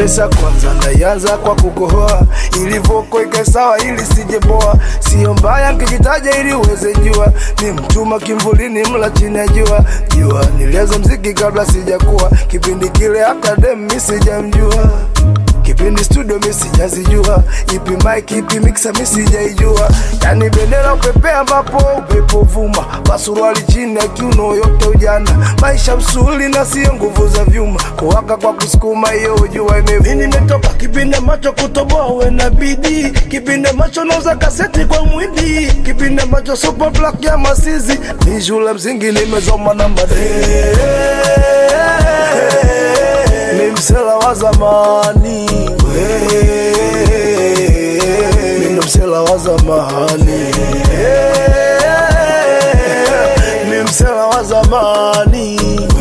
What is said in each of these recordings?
Vesa kwanza naianza kwa kukohoa, ili voko ikae sawa, ili sijeboa. Sio mbaya nkijitaja ili uweze jua, ni mtuma kimvulini, mla chini ya jua. Jua nilianza mziki kabla sijakuwa, kipindi kile hata dem mi sijamjua kipindi studio mi sijazijua, ipi mic ipi mixer mi sijaijua, yani bendera upepea ambapo upepo vuma, pasuruali chini ya kiuno yote ujana, maisha msuli na sio nguvu za vyuma, kuwaka kwa kusukuma hiyo ujua imevuma. Mimi nimetoka kipindi macho kutoboa uwe na bidii, kipindi macho nauza kaseti kwa mwindi, kipindi macho super black ya masizi, ni shule msingi nimezoma na madee ni msela wa zamani mi ndo msela wa zamani mi msela wa zamani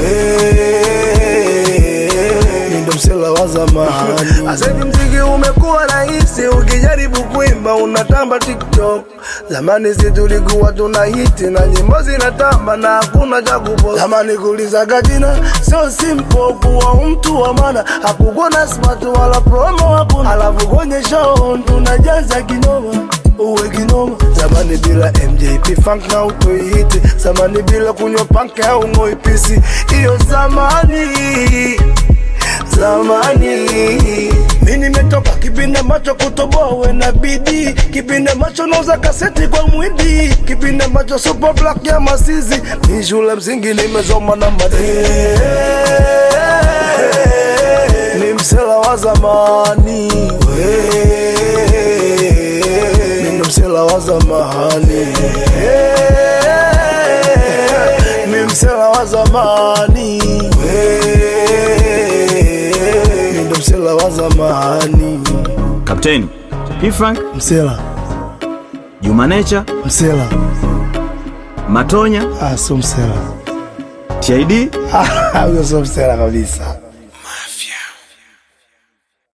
mi ndo msela wa zamani asahivi mziki umekuwa rahisi ukijaribu kuimba unatamba tiktok zamani si tulikuwa tuna hiti na nyimbo zinatamba na hakuna cha kupost zamani kulizaga jina sio simple kuwa mtu wa maana hakukuwa na smart wala promo hakuna alafu kwenye show tunajaza kinoma uwe kinoma zamani bila mjp funk na utoihiti zamani bila kunywa panke au ngoipisi hiyo zamani zamani mi nimetoka kipindi macho kutoboa uwe na bidii kipindi macho nauza kaseti kwa mwindi kipindi macho super black ya masizi mi shule msingi nimezoma na madee ni msela wa zamani mi ndo msela wa zamani mi msela wa zamani mi ndo msela wa zamani Kapteni P-Funk, msela Juma Nature, msela Matonya, ah, sio msela TID huyo sio msela kabisa